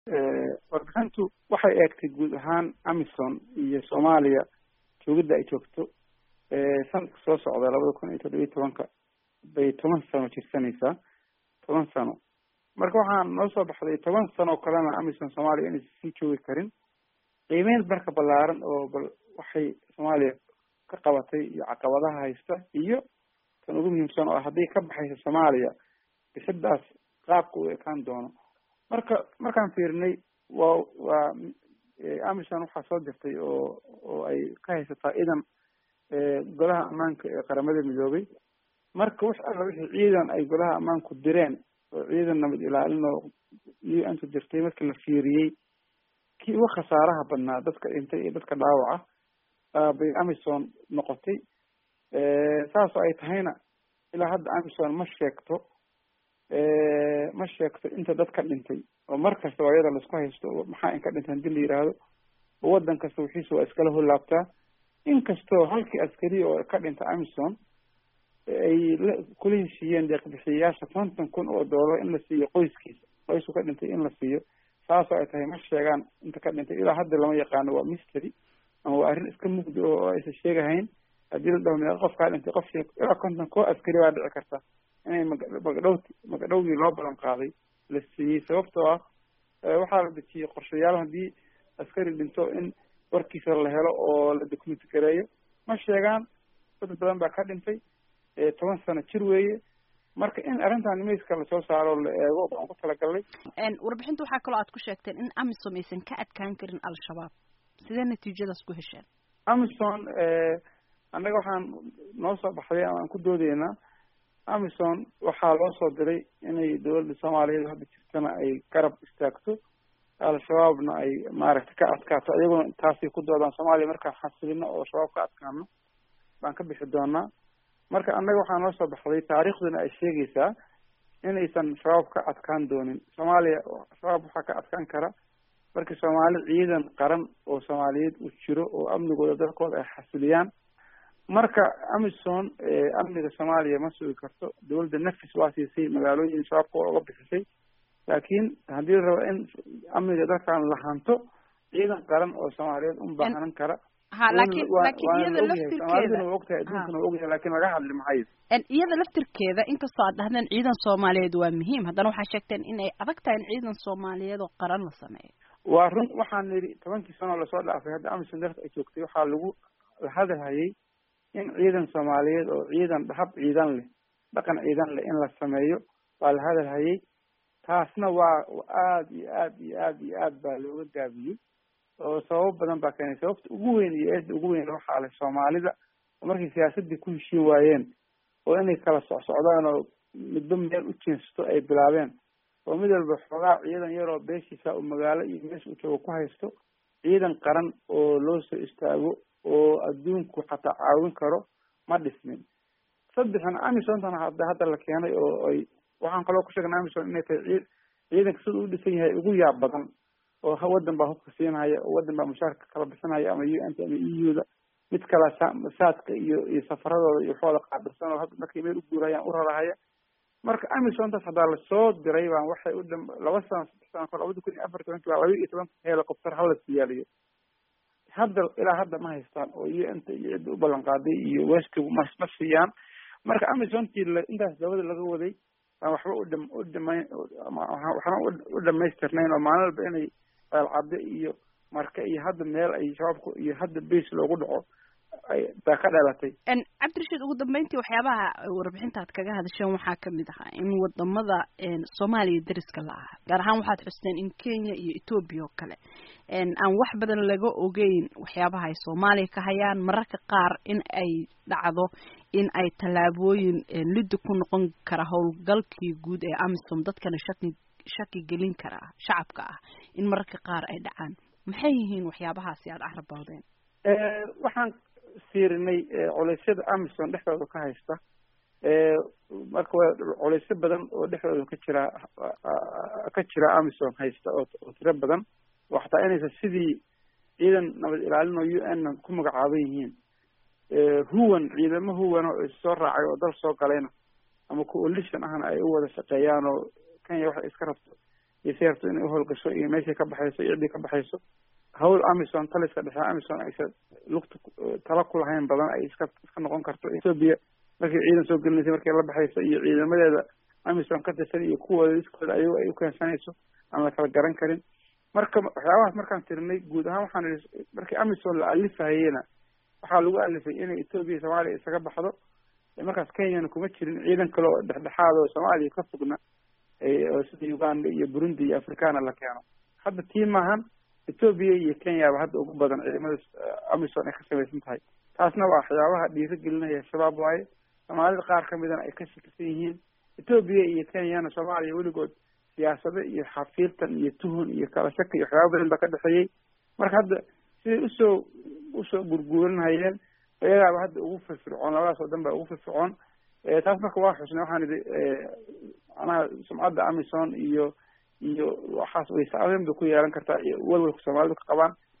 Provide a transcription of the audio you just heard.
warbixintu waxay eegtay guud ahaan amison iyo soomaaliya joogidda ay joogto sanadka soo socda labada kun iyo toddobiyo tobanka bay toban sano jirsanaysaa toban sano marka waxaan noo soo baxday toban sano oo kalena amison soomaaliya inaysan sii joogi karin qiimeyn marka ballaaran oo bal waxay soomaaliya ka qabatay iyo caqabadaha haysta iyo tan ugu muhiimsan oo haddii ka baxaysa soomaaliya bixidaas qaabka u ekaan doono marka markaan fiirinay waa waa amison waxaa soo dirtay oo oo ay ka haysataa idan golaha ammaanka ee qaramada midoobay marka wax alla wixii ciidan ay golaha ammaanku direen oo ciidan nabad ilaalin oo u n tu dirtay markii la fiiriyey kii uga khasaaraha badnaa dadka dhintay iyo dadka dhaawaca bay amison noqotay saasoo ay tahayna ilaa hadda amison ma sheegto ma sheegto inta dad ka dhintay oo mar kasta waa iyada laisku haysto maxaa in ka dhintay hadii la yidhaahdo oo waddan kasta wixiisa waa iskala holaabtaa inkastoo halkii askari oo ka dhinta amison ay kula heshiiyeen deeqbixiyayaasha konton kun oo doolar in la siiyo qoyskiisa qoysku ka dhintay in la siiyo saasoo ay tahay ma sheegaan inta ka dhintay ilaa hadda lama yaqaano waa mystery ama waa arrin iska mugdi oo aysan sheegahayn haddii la dhaho meeqa qof kaa dhintay qof sheeg ilaa konton koo askari baa dhici karta inay magadhowti magadhowgii loo balan qaaday la siiyey sababtoo ah waxaa la dejiyey qorshayaal haddii askari dhinto in warkiisa la helo oo la document gareeyo ma sheegaan dad badan baa ka dhintay toban sano jir weeye marka in arrintan miiska lasoo saaro la eego baan ku talagalnay warbixinta waxaa kaloo aad ku sheegteen in amisom aysan ka adkaan karin al-shabaab sidee natiijadaas ku hesheen amison annaga waxaan noo soo baxday ama aan ku doodeynaa amison waxaa loo soo diray inay dowladda soomaaliyeed hadda jirtana ay garab istaagto al-shabaabna ay maaragtay ka adkaato iyaguna taasay ku doodaan soomaaliya markaan xasilino oo shabaab ka adkaano baan ka bixi doonaa marka annaga waxaa noo soo baxday taariikhduna ay sheegaysaa inaysan shabaab ka adkaan doonin soomaaliya shabaab waxaa ka adkaan kara markii soomaali ciidan qaran oo soomaaliyeed uu jiro oo amnigooda dalkooda ay xasiliyaan marka amison amniga soomaaliya ma sugi karto dowladda nafis waa siisay magaalooyin shabaabka waa uga bixisay laakiin haddii la rabo in amniga dalkan la hanto ciidan qaran oo soomaaliyeed un baahanan kara ha laakiin laakiin iyada laftirkeeda waa ogtahay adduunkana waa ogyahay lakin laga hadli mahayo iyada laftirkeeda inkastoo aad dhahdeen ciidan soomaaliyeed waa muhiim haddana waxaa sheegteen in ay adag tahay in ciidan soomaaliyeed oo qaran la sameeyo waa run waxaan nidhi tobankii sano lasoo dhaafay hadda amison dalka ay joogtay waxaa lagu la hadalhayay in ciidan soomaaliyeed oo ciidan hab ciidan leh dhaqan ciidan leh in la sameeyo waa la hadalhayay taasna waa aad iyo aad iyo aad iyo aad baa looga gaabiyey oo sababo badan baa keenay sababta ugu weyn iyo eedda ugu weyn waxaa leh soomaalida oo markay siyaasaddii ku heshiin waayeen oo inay kala socsocdaan oo midba meel u jeensato ay bilaabeen oo mid walba xoogaa ciidan yaroo beeshiisa uu magaalo iyo meesha uu joogo ku haysto ciidan qaran oo loo soo istaago oo adduunku xataa caawin karo ma dhismin saddexan amisontan hadda hadda la keenay oo ay waxaan kaloo ku sheegnay amison inay tahay cii ciidanka sida u dhisan yahay ugu yaab badan oo waddan baa hubka siinhaya oo waddan baa mushaarka kala bixinaya ama u n t ama e u da mid kala saadka iyo iyo safaradooda iyo waxooda qaabilsan oo hadda markay meel u guurayaan u rarahaya marka amisontaas haddaa lasoo diray baan waxay u dham laba sano saddex sano kor labada kun iyo afar tobanki baa laba iyo toban helicopter hala siyaaliyo hadda ilaa hadda ma haystaan oo u n ta iyo cidda u ballan qaaday iyo weskigu ma ma siiyaan marka amisontii intaas dabada laga waday aan waxba u dham u dhamayn waxna u dhamaystirnayn oo maalin walba inay eelcadde iyo marka iyo hadda meel ay shabaabku iyo hadda base loogu dhaco ay baa ka dhalatay cabdirashiid ugu dambeyntii waxyaabaha warbixinta aad kaga hadasheen waxaa kamid ahaa in wadamada soomaaliya dariska la aha gaar ahaan waxaad xusteen in kenya iyo ethoobia oo kale aan wax badan laga ogeyn waxyaabaha ay soomaaliya ka hayaan mararka qaar in ay dhacdo in ay tallaabooyin liddi ku noqon kara howlgalkii guud ee amisom dadkana shaki shaki gelin kara shacabka ah in mararka qaar ay dhacaan maxay yihiin waxyaabahaasi aada carabowdeen waxaan fiirinay culeysyada amison dhexdooda ka haysta marka waa culeysyo badan oo dhexdooda ka jira ka jira amison haysta oo oo tiro badan oo xataa inaysan sidii ciidan nabad ilaalin oo u n ku magacaaban yihiin huwan ciidamo huwan oo issoo raacay oo dal soo galayna ama coalition ahna ay u wada shaqeeyaan oo kenya waxay iska rabto iyo si rabto inay uhowlgasho iyo meeshay ka baxayso iyo ciddii ka baxayso hawl amison taliska dhexe amison aysan lugta tala ku lahayn badan ay iska iska noqon karto ethoobia markay ciidan soo gelinaysay markay la baxayso iyo ciidamadeeda amison ka tirsan iyo kuwooda iskooda ayago ay ukeensanayso aan la kala garan karin marka waxyaabahaas markaan tirinay guud ahaan waxaan ihi markii amison la alifahayena waxaa lagu alifay inay ethoobia iyo soomaaliya isaga baxdo markaas kenyana kuma jirin ciidan kale oo dhexdhexaad oo soomaaliya ka fogna oo sida uganda iyo burundi iyo africana la keeno hadda tii maahan ethoobia iyo kenyaba hadda ugu badan ciidamada amison ay ka samaysan tahay taasna waa waxyaabaha dhiiro gelinaya shabaab waaye soomaalida qaar kamidana ay ka shakisan yihiin ethoobia iyo kenyana soomaaliya weligood siyaasado iyo xafiirtan iyo tuhun iyo kala shaka iyo waxyaaba badan ba ka dhexeeyey marka hadda siday usoo usoo gurguuranhayeen iyagaaba hadda ugu firfircoon labadaas oo dhan ba ugu firfircoon taas marka waa xusnay waxaan idhi manaha sumcadda amison iyo iyo waxaas way saameyn bay ku yeelan kartaa iyo walwalka soomaalidu ka qabaan